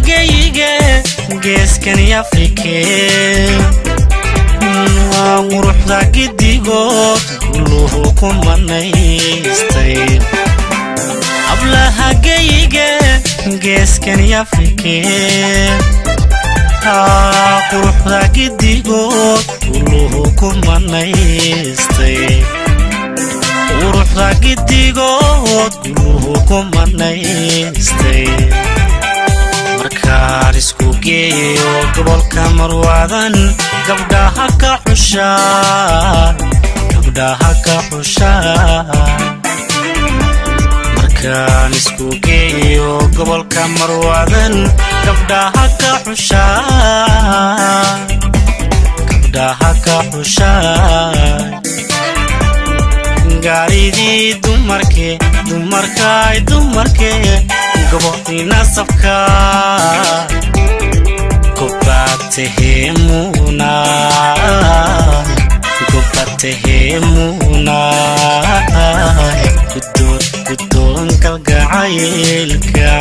geyige geeskan afrike waa quruxda gidigood guluhu ku manaystay hablaha geyige geeskan afrike quruxda gidigood guluhu ku manaystay quruxda gidigood guluhu ku manaystay markaan isku geeyo gobolka marwaadan gabdhaha ka xushaa gabdhaha ka xushaa markaan isku geeyo gobolka marwaadan gabdhaha ka xushaa gabdhaha ka xushaa gaaridii dumarke dumarkaay dumarke gobohdina sabka gobatehemuna gobatehemuna gudoon gudoon kalgacaylka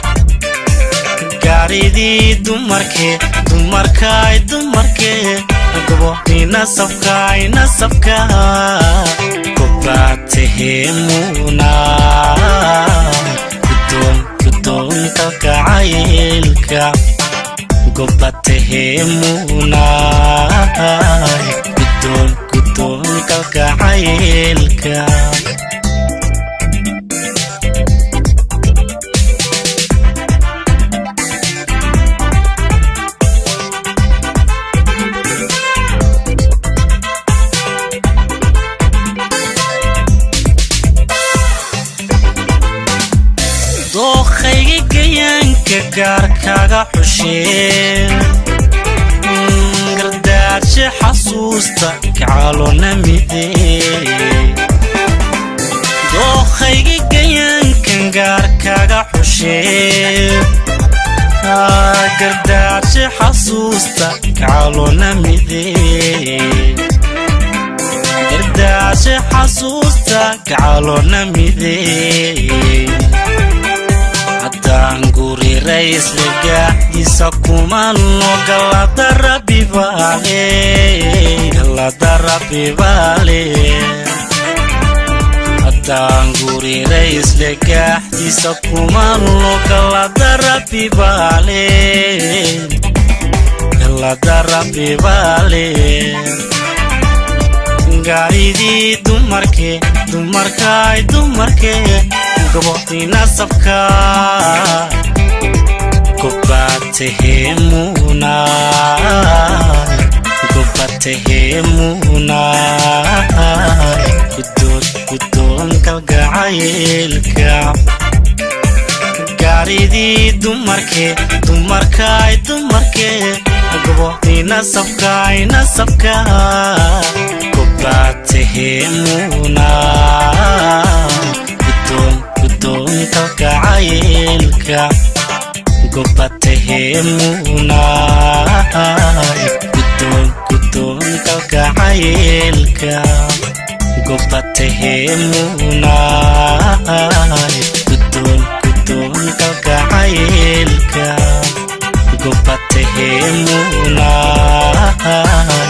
gaaridii dumarke dumarkaay dumarke gobohdina sabkaay nasabka gobatehemuna gudoon gudoon kalgacaylka gobatehemuna gudoon gudoon kalgacaylka dookhayga gayaanka gaarkaaga xushee gardaadshe xasuusta kacalona midee dookhayga gayaankan gaarkaaga xushee gardaadshe xasuusta kacalona midee gardaadshe xasuusta kacalona midee haddaan guri raysle gaaxdiisa kumano galada rabbibaale galada rabbibaale haddaan guri raysle gaaxdiisa kumano galada rabbibaale galada rabbibaale gaaridii dumarke dumarkaay dumarke gobohdina sabka gobatehemuna gobatehemuna gudoon gudoon kalgacaylka gaaridii dumarke dumarkaay dumarke gobohdina sabkaay nasabka gobatehemuna gudoon gudoon kalgacaylka gobatehemuna gudoon gudoon kalgacaylka gobatehemuna gudoon gudoon kalgacaylka gobatehemuna